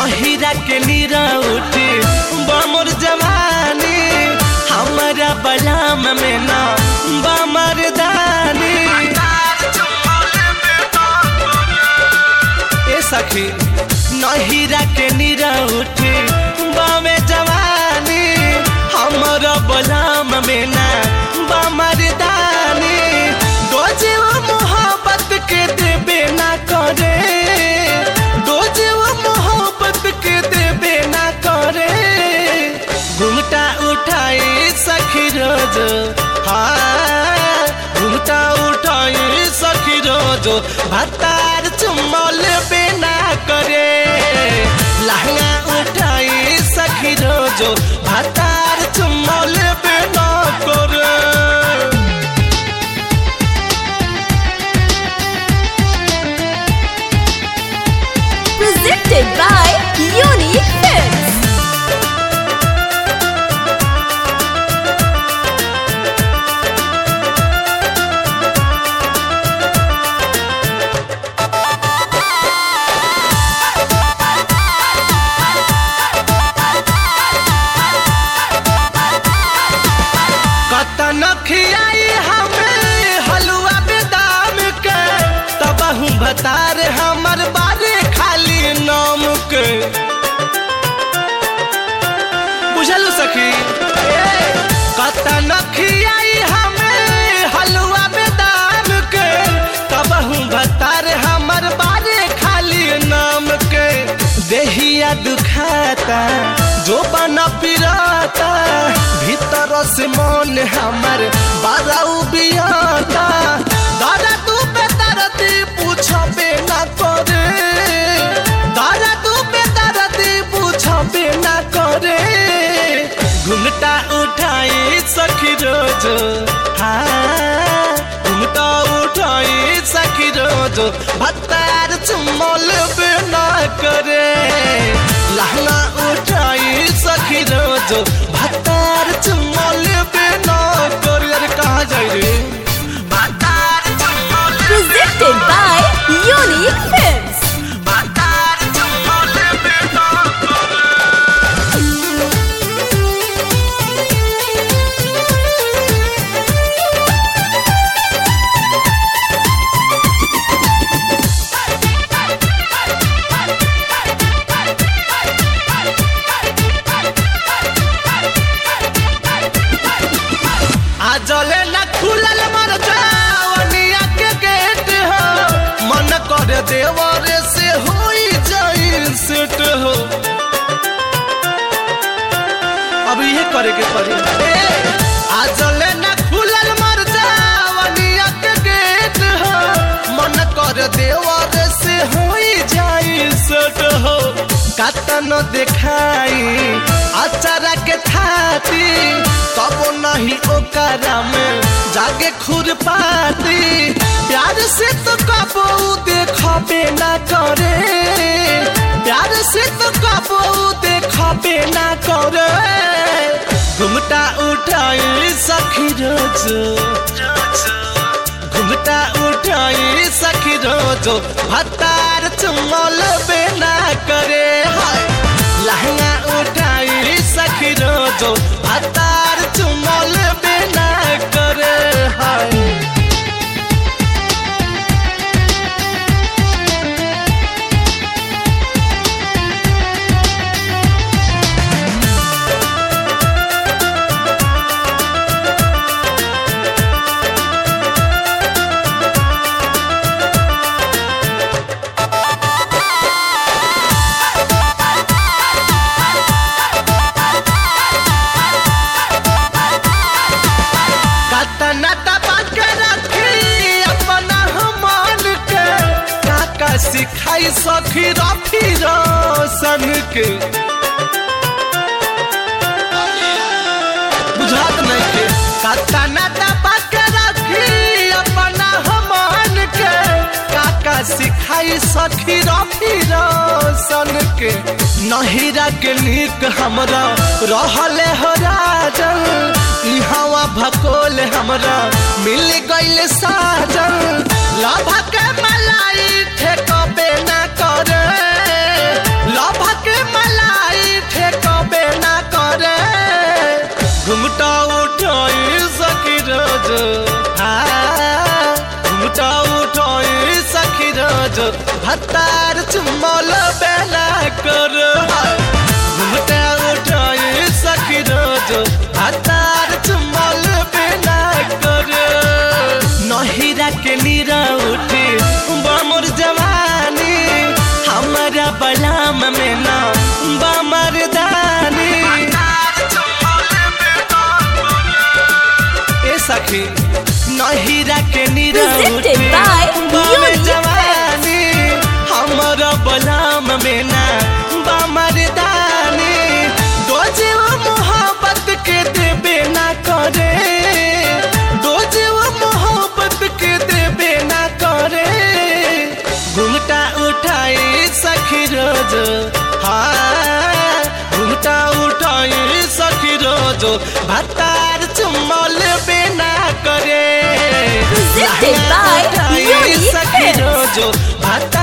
नहिरा के नीरा उठी बमर जवानी हमारा बलाम में ना बमर दानी ए सखी नहिरा के नीरा उठी बामे जवानी हमारा बलाम में ना बमर दानी दो जीव मोहब्बत के देबे ना करे दो जीव मोहब्बत के देबे ना करे घुमटा उठाई सखी रोज हाँ घुमटा उठाई सखी रोज भतार चुमल बेना करे लहंगा उठाई सखी रोज भतार चुमल बेना करे Presented by Unique Films. कतन खियाई हमें हलुआ बेदाम के तब हूँ भतार हमर बारे खाली नाम के बुझल सखी कतन खियाई हमें हलुआ बेदाम के तब हूँ भतार हमर बारे खाली नाम के देहिया दुखाता जो बना पिराता भीतर से मन हमर बाराऊ बियाता दादा तू बेदरदी पूछबे ना करे दादा तू बेदरदी पूछबे ना करे घुमटा उठाई सखी रोज हाँ घुमटा उठाई सखी रोज भत्तार चुमल बेना करे लहंगा उठाई सखी रोज भत्तार चुमल बेना करे अरे कहाँ जाई रे भत्तार चुमल Presented by Unique Films. भत्तार चुमल बेना आजले न खुलल मर जावनिया के गेट हो मन कर देवरे से होई जाई सेट हो अब ये करे के पड़ी आजले न खुलल मर जावनिया के गेट हो मन कर देवरे से होई जाई सेट हो कतन देखाई अचारा के थाती तब नहीं ओकरा में जागे खुर पाती प्यार से तो कबो देखबे ना करे प्यार से तो कबो देखबे ना करे घुमटा उठाई सखी रोज घुमटा उठाई सखी रोज भतार चुमल बेना करे हाय लहंगा उठाई सखी रोज भतार चुमल बेना करे हाय कतना दबा के रखी अपना मन के काका सिखाई सखी रफी रोशन के बुझात नहीं के कतना दबा के रखी अपना मन के काका सिखाई सखी रफी रोशन के नहिरा के नीक हमरा रहले हो राजन इहवा भकोल हमरा मिल गइल साजन लभा के मलाई ठेकबे ना करे लभा के भातार चुमल बेला कर घुमटा उठाई सखी रोजो भातार चुमल बेला कर नहिरा के नीरा उठी बमर जवानी हमारा बलाम में ना बमर दानी ए सखी नहिरा के नीरा Presented उठी by बम Unique जवानी हमारा बलाम में ना बमर दानी दो जीव मोहब्बत के देबे ना करे दो जीव मोहब्बत के देबे ना करे घुमटा उठाई सखी रोज हाँ घुमटा उठाई सखी रोज भातार चुमल बेना करे Presented by उठाई Unique सखी Films. रोज भातार